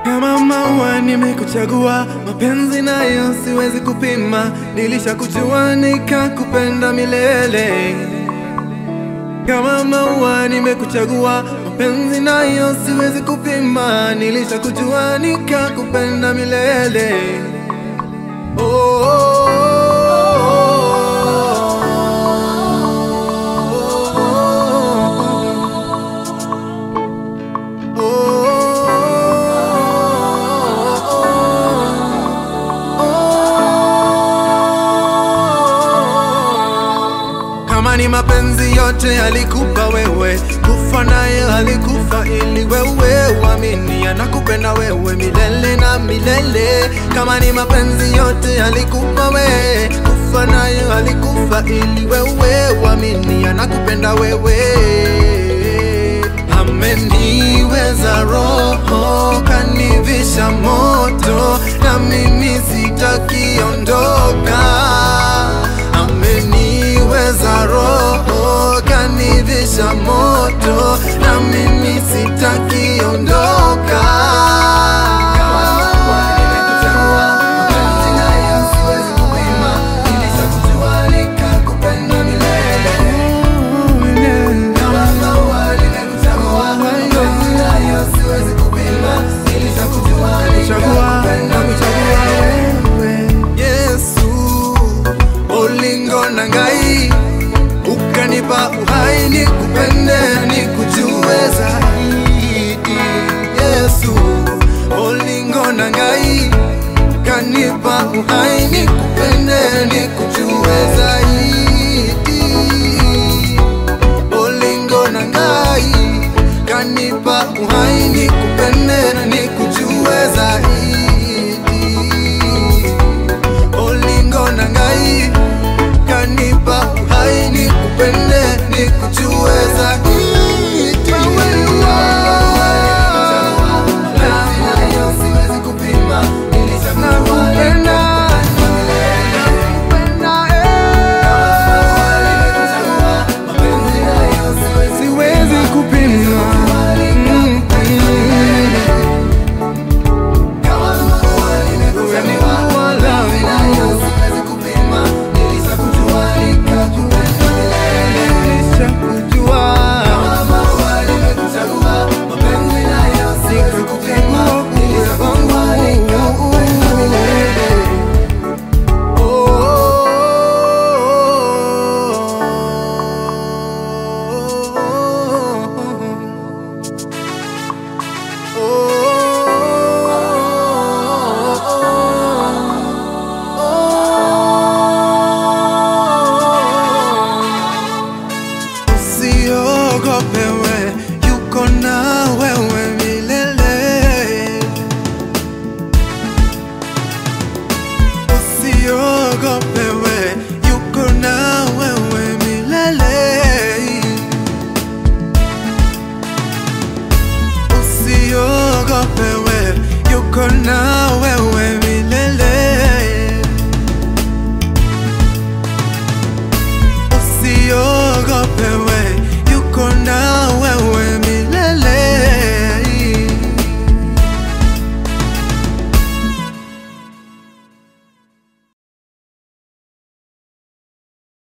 Kama maua nimekuchagua, mapenzi nayo siwezi kupima, nilishakujua nikakupenda milele. Kama maua nimekuchagua, mapenzi nayo siwezi kupima, nilishakujua nikakupenda milele. Oh, oh, oh, Kama ni mapenzi yote alikupa wewe, kufa naye alikufa ili wewe uamini anakupenda wewe milele na milele. Kama ni mapenzi yote alikupa wewe, kufa naye alikufa ili wewe uamini anakupenda wewe. Ameniweza roho, kanivisha moto, na mimi sitakiondoka. Ameniweza roho, kanivisha moto, na mimi sitakiondoka. Chagua, nakuchagua wewe. Yesu, ulingo na ngai ukanipa uhai nikupende nikujue zaidi. Yesu, ulingo na ngai kanipa uhai nikupende nikujue zaidi. Olingo na ngai kanipa uhai nikupende na nikujue zaidi. Olingo na ngai kanipa uhai nikupende nikujue zaidi. Nakupenda, nakupenda, eh. Siwezi kupima Mm, nilishakujua. Nikakupenda uwe wangu. Usiogope we, yuko na wewe milele. Usiogope we, yuko na wewe milele. Usiogope we, yuko na wewe